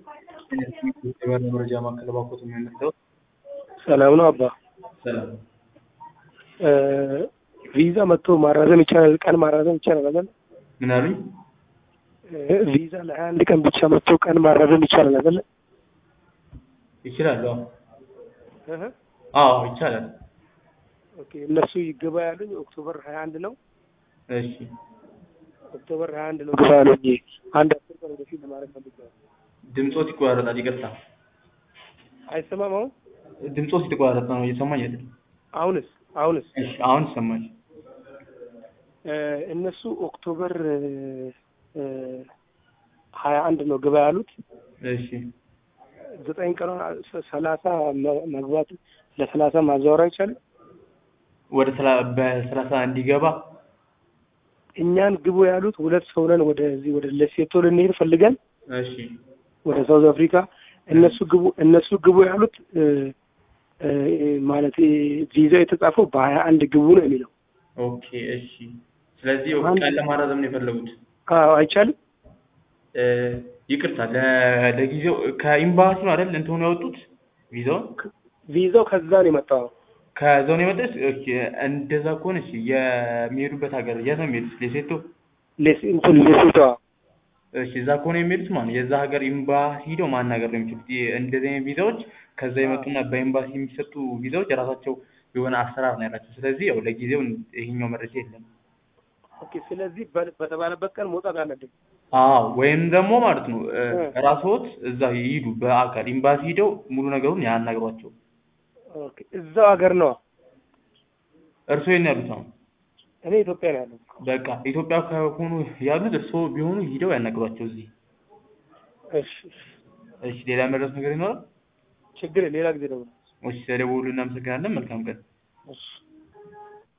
የባህር መረጃ ማዕከል ባኮት የሚያነሳው ሰላም ነው አባ። ሰላም ቪዛ መጥቶ ማራዘም ይቻላል? ቀን ማራዘም ይቻላል አይደል? ምን አሉኝ? ቪዛ ለሀያ አንድ ቀን ብቻ መጥቶ ቀን ማራዘም ይቻላል አይደል? ይችላሉ። አዎ እህ አዎ ይቻላል። ኦኬ እነሱ ይገባ ያሉኝ ኦክቶበር ሀያ አንድ ነው። እሺ ኦክቶበር ሀያ አንድ ነው ግባ ያሉኝ። አንድ አስር ቀን ወደፊት ለማድረግ ፈልጌያለሁ። ድምፆት ይቆራረጣል። ይቅርታ አይሰማም አሁን? ድምፆት የተቆራረጠ ነው። እየሰማኝ አይደለም። አሁንስ አሁንስ እሺ አሁን ይሰማል። እ እነሱ ኦክቶበር ሀያ አንድ ነው ግባ ያሉት። እሺ ዘጠኝ ቀን ሰላሳ መግባት ለሰላሳ ማዛወር አይቻልም? ወደ ሰላ- በሰላሳ እንዲገባ እኛን ግቡ ያሉት ሁለት ሰው ነን። ወደዚህ ወደ ለሴቶ ልንሄድ ፈልገን እሺ ወደ ሳውዝ አፍሪካ እነሱ ግቡ እነሱ ግቡ ያሉት እ እ ማለት ቪዛ የተጻፈው በሀያ አንድ ግቡ ነው የሚለው። ኦኬ እሺ። ስለዚህ አንድ- ቀን ለማራዘም ነው የፈለጉት። አዎ አይቻልም። እ ይቅርታ ለ- ለጊዜው ከኤምባሲ ነው አይደል እንትኑ ያወጡት ቪዛውን ቪዛው ከዛ ነው የመጣው። ከዛው ነው የመጣች። ኦኬ እንደዛ ከሆነ እሺ የሚሄዱበት ሀገር የት ነው የሚሄዱት? ሌሴቶ ሌስ እንትን ሌሴቶ እሺ እዛ ከሆነ የሚሄዱት ማለት ነው የዛ ሀገር ኤምባሲ ሂደው ማናገር ነው የሚችሉት። ይህ እንደዚህ አይነት ቪዛዎች ከዛ የመጡና በኤምባሲ የሚሰጡ ቪዛዎች የራሳቸው የሆነ አሰራር ነው ያላቸው። ስለዚህ ያው ለጊዜው ይሄኛው መረጃ የለም። ኦኬ። ስለዚህ በ- በተባለበት ቀን መውጣት አለብን። አዎ ወይም ደግሞ ማለት ነው እ እ። ራስዎት እዛ ይሂዱ በአካል ኤምባሲ ሂደው ሙሉ ነገሩን ያናግሯቸው። ኦኬ። እዛው ሀገር ነው። እርስዎ የት ነው ያሉት አሁን? እኔ ኢትዮጵያ ነው ያለው። በቃ ኢትዮጵያ ከሆኑ ያሉት እርስዎ ቢሆኑ ሂደው ያናግሯቸው እዚህ። እሺ እሺ። እሺ ሌላ መድረስ ነገር ይኖራል? ችግር የለም። ሌላ ጊዜ ደግሞ እሺ ስለደወሉ እናመሰግናለን። መልካም ቀን። እሺ